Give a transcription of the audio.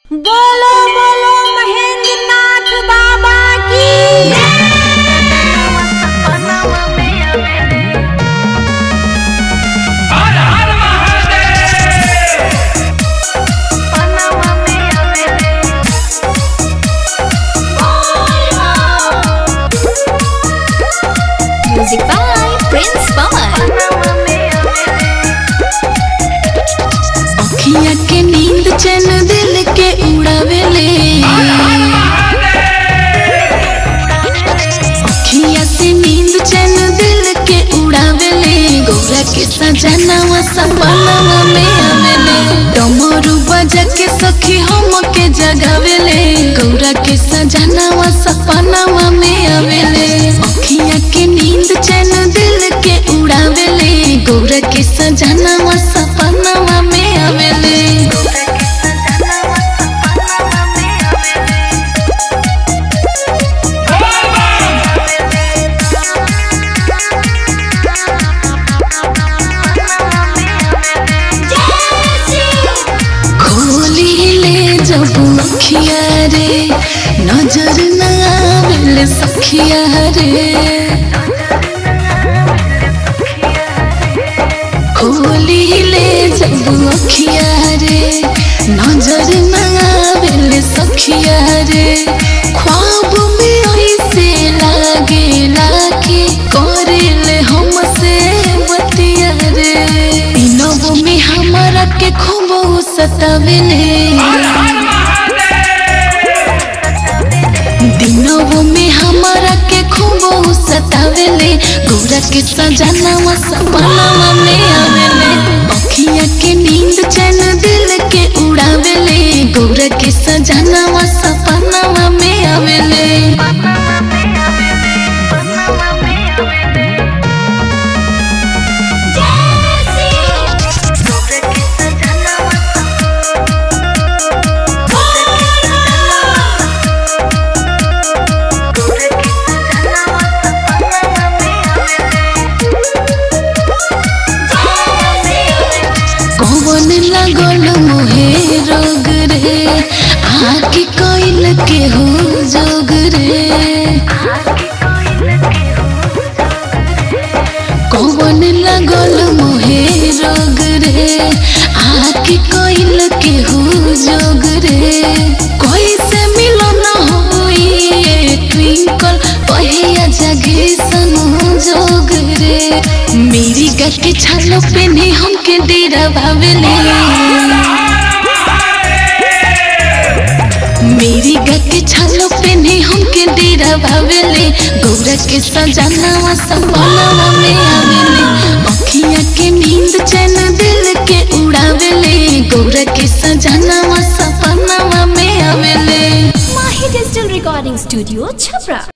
बोलो बोलो महेंद्र नाथ बाबा की हर हर Mahadev Music by Prince Pawan. अखिया के नींद चैन दिल के उड़ावेले अखिया से नींद चैन दिल के उड़ावेले गौरा के सजनावा सपनावा में आवेले डमरू बजा के सखी हम के जगावेले गौरा के सजनावा सपनावा में आवेले अखिया के नींद चैन दिल के उड़ावेले गौरा के सजनावा सपनावा में आवेले खोली ले जब अखिया रे नजर न आवेले सखिया रे खोली ले जब अखिया रे नजर न आवेले सखिया रे ख्वाब में ऐसे लागे लागे करेले हमसे बतिया रे दिनों में हमारा के खूब सतावेले दिनों में हमारा के खूब सतावेले गौरा के सजनावा सपनावा में आवेले अखिया के नींद चैन दिल के उड़ावेले गौरा के सजनावा सपनावा में आवेले कौन लगल मोहे रोग रे आके कोइल के हो जोग रे कौन लगल मोहे रोग रे आके कोइल के हो जोग रे कैसे मिलन होई ट्विंकल पहिया जगे सनु जोग रे मेरी गा के छालो पेने हमके डेरा भावेले मेरी गा के छालो पेने हमके डेरा भावेले गौरा के सजनावा सपनावा में आवेले अखिया के नींद चैन दिल के उड़ावेले गौरा के सजनावा सपनावा में आवेले Mahi Digital Recording Studio, Chhapra.